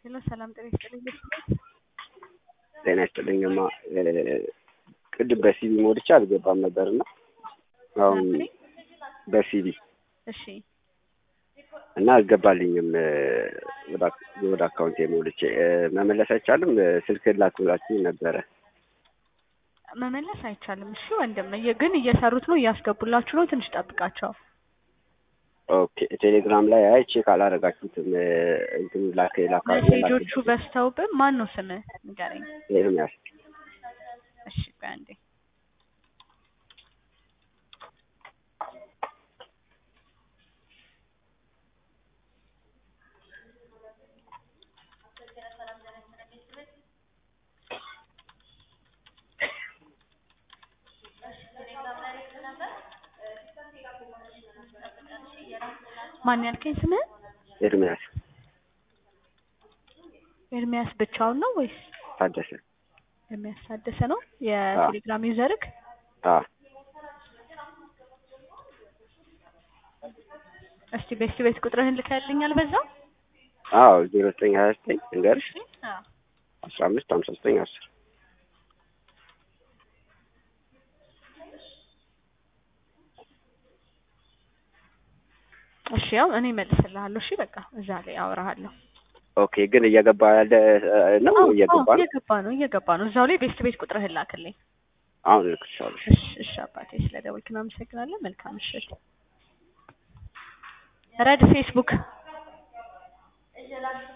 ሄሎ ሰላም ጤና ይስጥልኝ። ጤና ይስጥልኝማ ቅድም በሲቪ ሞልቼ አልገባም ነበርና አሁን በሲቪ እሺ እና አልገባልኝም ወደ አካውንቴ ሞልቼ መመለስ አይቻልም? ስልክ ላክብላችሁ ነበረ። መመለስ አይቻልም። እሺ ወንድም ግን እየሰሩት ነው፣ እያስገቡላችሁ ነው። ትንሽ ጠብቃቸው። ኦኬ ቴሌግራም ላይ አይ ቼክ አላረጋችሁትም። እንትኑ ላከ ላካ ሜሴጆቹ በዝተውብን። ማን ነው ስምህ ንገረኝ። ኤርሚያስ እሺ ቆይ አንዴ ማን ያልከኝ ስምህ? ኤርሚያስ ኤርሚያስ ብቻውን ነው ወይስ ታደሰ? ኤርሚያስ ታደሰ ነው የቴሌግራም ዩዘርክ? አዎ እስቲ ቤስት ቤት ቁጥርህን ልከልኛል በዛው? አዎ ዜሮ ዘጠኝ ሀያ ዘጠኝ እንገርሽ አዎ አስራ አምስት ሀምሳ ዘጠኝ አስር እሺ ያው እኔ እመልስልሃለሁ። እሺ በቃ እዛ ላይ አወራሃለሁ። ኦኬ ግን እየገባ ያለ ነው አዎ፣ እየገባ አዎ፣ ነው እየገባ ነው እየገባ ነው። እዛው ላይ ቤስት ቤት ቁጥርህን ላክልኝ። አሁን እልክልሻለሁ እሺ እሺ አባቴ ስለደወልክ እናመሰግናለን። መልካም ምሽት። ረድ ፌስቡክ